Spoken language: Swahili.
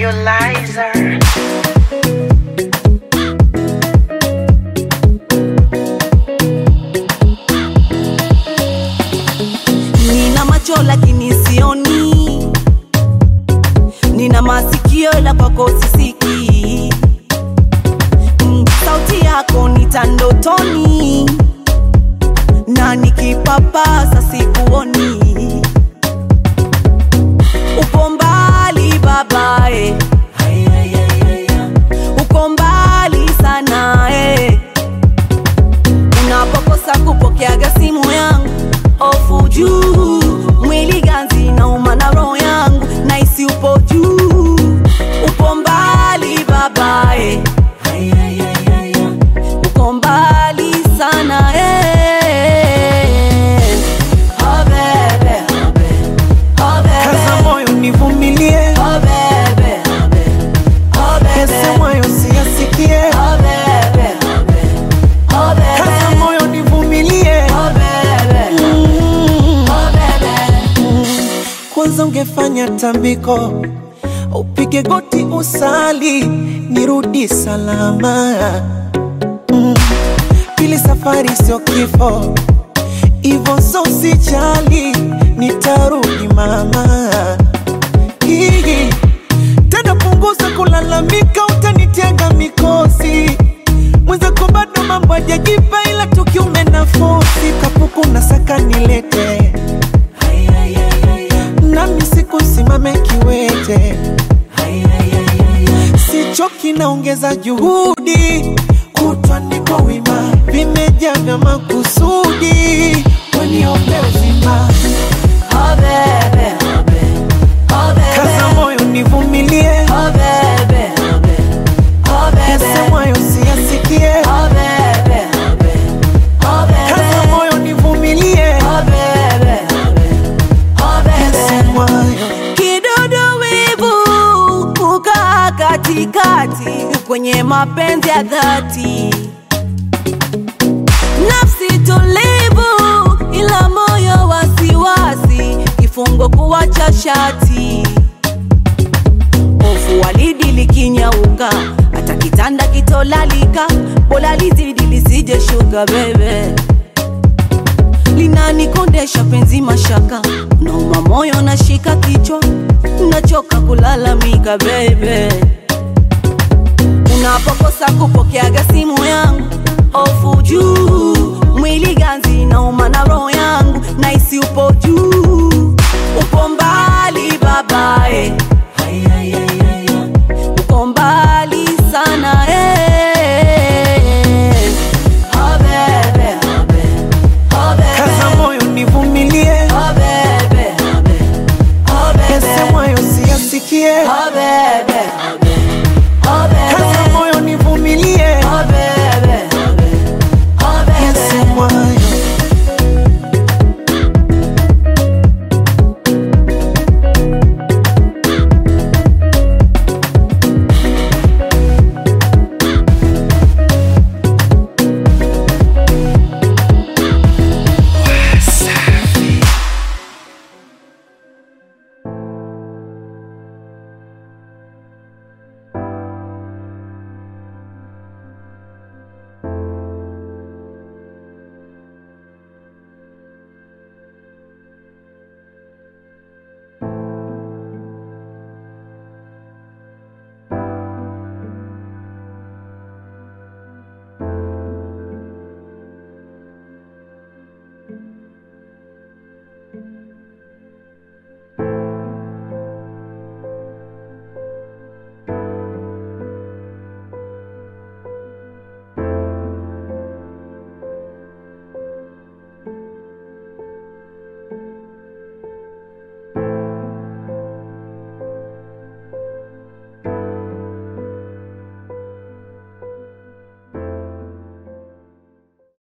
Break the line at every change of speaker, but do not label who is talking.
nebulizer.
Nina macho lakini sioni, nina masikio la kwako sisiki. Mm, Sauti yako nita ndotoni, na nikipapasa sikuoni. Upo mbali babae, uko mbali sana eh. Unapokosa kupokeaga simu yangu, ofu juu, mwili ganzi nauma na roho yangu, naisi upo juu, upo mbali babae, uko mbali sana eh. Oh bebe, oh bebe, oh
Kaza
bebe,
moyo nivumilie,
oh bebe, oh bebe, oh bebe.
yasemwayo siyasikie.
Oh bebe, oh bebe, oh bebe.
Kaza moyo nivumilie,
Oh bebe,
Mm.
oh bebe.
kwanza ungefanya tambiko, upige goti usali, nirudi salama. Mm. Pili, safari sio kifo, ivo so usijali, nitarudi mama. Hii tena punguza kulalamika, utanitega mikosi mwenzako bado mambo hajajipa, ila tukiume nafosi kapuku na saka nilete nami siku simame kiwete, sichoki naongeza juhudi, kutwa niko wima, vimejaa vya makusudi, waniombe uzima,
Oh bebe, oh bebe, oh
kaza
bebe.
moyo nivumilie,
Oh bebe, oh bebe, oh bebe.
yasemwayo siyasikie,
Oh bebe, oh bebe, oh
kaza
bebe.
moyo nivumilie,
Oh bebe, oh bebe, oh bebe.
yasemwayo
Kidudu wivu kukaa katikati kwenye mapenzi ya dhati, nafsi tulivu ila moyo wasiwasi, kifungo kuwacha shati, hofu walidi likinyauka, hata kitanda kitolalika, bora lizidi lisije shuka bebe linanikondesha penzi mashaka, nauma moyo nashika kichwa, nachoka kulalamika bebe. Unapokosa kupokeaga simu yangu, ofu juu, mwili ganzi nauma na roho yangu, naisi upo juu, upo mbali babae, uko mbali sana eh. Oh bebe, oh bebe, oh bebe.
kaza moyo nivumilie,
Oh bebe, oh bebe, oh bebe,
yasemwayo siyasikie,
oh bebe, oh